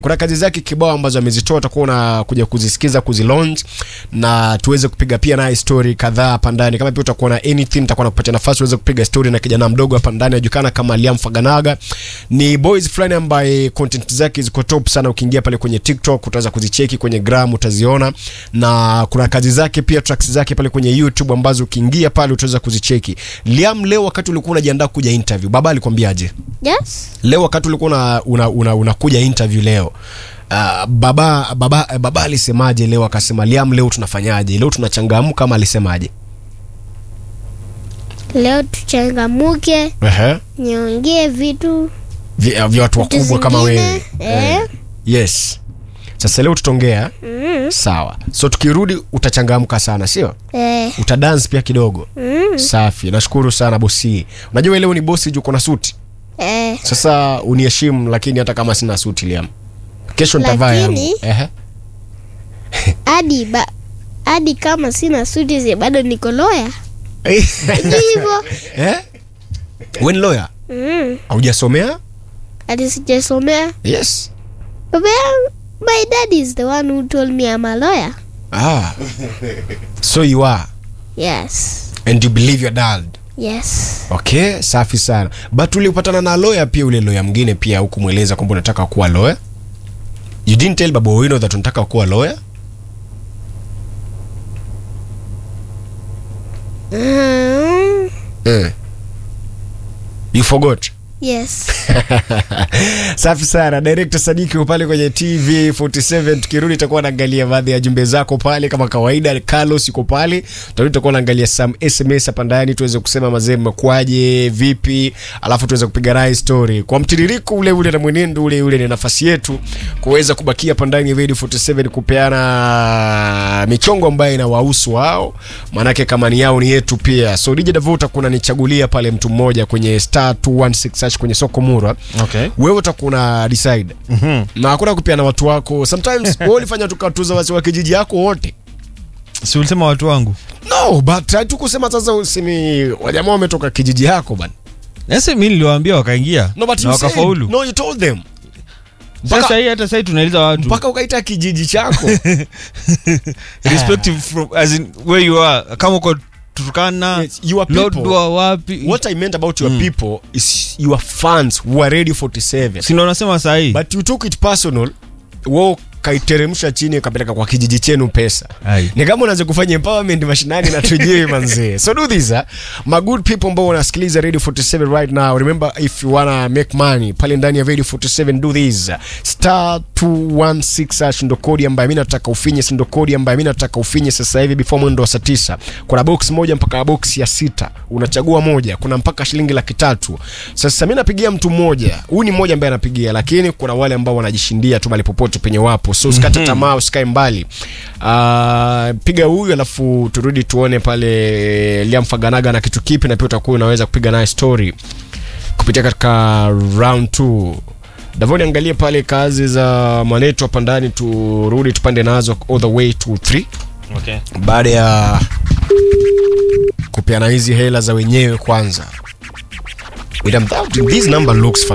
kuna kazi zake kibao ambazo amezitoa utakuwa unakuja kuzisikiza kuzilaunch na tuweze kupiga pia naye story kadhaa hapa ndani kama pia utakuwa na anything nitakuwa nakupatia nafasi uweze kupiga story na kijana mdogo hapa ndani anajulikana kama Liam Faganaga ni boys fulani ambaye content zake ziko top sana ukiingia pale kwenye TikTok utaweza kuzicheki kwenye gram utaziona na kuna kazi zake pia tracks zake pale kwenye YouTube ambazo ukiingia pale utaweza kuzicheki Liam leo wakati ulikuwa unajiandaa kuja interview baba alikwambiaje Yes. leo wakati ulikuwa una, una, una, unakuja interview leo uh, baba baba baba alisemaje leo akasema Liam leo tunafanyaje leo tunachangamka ama alisemaje Leo tuchangamuke, Ehe. niongee vitu vya vya watu vitu wakubwa kama zingine, wewe Eh. yes sasa leo tutaongea Mm. sawa so tukirudi utachangamka sana sio Eh. utadance pia kidogo Mm. safi nashukuru sana bosi unajua leo ni bosi juu kuna suti Eh. sasa uniheshimu lakini hata kama sina suti Liam kesho nitavaa yangu Lakini- Ehe. Hadi ba hadi kama sina suti zi bado niko loya. Ndio hivyo. eh? Wewe ni lawyer? Mm. Haujasomea? Hadi sijasomea. Yes. Baba yangu- my dad is the one who told me I'm a lawyer. Ah. So you are Yes. and you believe your dad. Yes. Okay, safi sana. But ulipatana na lawyer pia ule lawyer mwingine pia hukumweleza kwamba unataka kuwa lawyer? You didn't tell Babu Owino that unataka kuwa lawyer? Mm. Eh. You forgot. Yes. Safi sana. Director Sadiki uko pale kwenye TV 47. Tukirudi tutakuwa naangalia baadhi ya jumbe zako pale kama kawaida. Carlos yuko pale. Tutarudi tutakuwa naangalia some SMS hapa ndani tuweze kusema mazee mmekwaje, vipi, alafu tuweze kupiga naye story. Kwa mtiririko ule ule na mwenendo ule ule ni nafasi yetu kuweza kubakia hapa ndani ya Radio 47 kupeana michongo ambayo inawahusu wao. Maanake kama ni yao ni yetu pia. So DJ Davota kuna nichagulia pale mtu mmoja kwenye star 216 search kwenye soko Murwa Okay. wewe utakuwa una decide Mhm. na hakuna kupiana watu wako sometimes wewe ulifanya tukatuza wasi wa kijiji yako wote Si ulisema watu wangu. no but hatukusema sasa usemi wajamaa wametoka kijiji yako bana Sasa mimi niliwaambia wakaingia no but na you said, wakafaulu. no you told them Sasa mpaka- hii hata sasa tunaeleza watu mpaka ukaita kijiji chako respective from as in where you are kama uko Turkana, Yes, your people. Lodwar wapi. what i meant about your people is your fans who are ready 47 Si ndo nasema saa hii. but you took it personal wewe kaiteremsha chini ukapeleka kwa kijiji chenu pesa Ai. ni kama unaweza kufanya empowerment mashinani na tujui manzee so do this uh, my good people ambao wanasikiliza radio 47 right now remember if you wanna make money pale ndani ya radio 47 do this star 216 hash ndo kodi ambayo mimi nataka ufinye si ndo kodi ambayo mimi nataka ufinye sasa hivi before mwendo wa saa tisa kuna box moja mpaka box ya sita unachagua moja kuna mpaka shilingi laki tatu sasa mimi napigia mtu mmoja huyu ni mmoja ambaye anapigia lakini kuna wale ambao wanajishindia tu mahali popote penye wapo so usikate tamaa usikae mbali uh, piga huyu alafu turudi tuone pale Liam Faganaga na kitu kipi na pia utakuwa unaweza kupiga naye story kupitia katika round 2 Davoni angalie pale kazi za mwanetu hapa ndani turudi tupande nazo all the way to 3 Okay. baada ya kupeana hizi hela za wenyewe kwanza With them, that- this number looks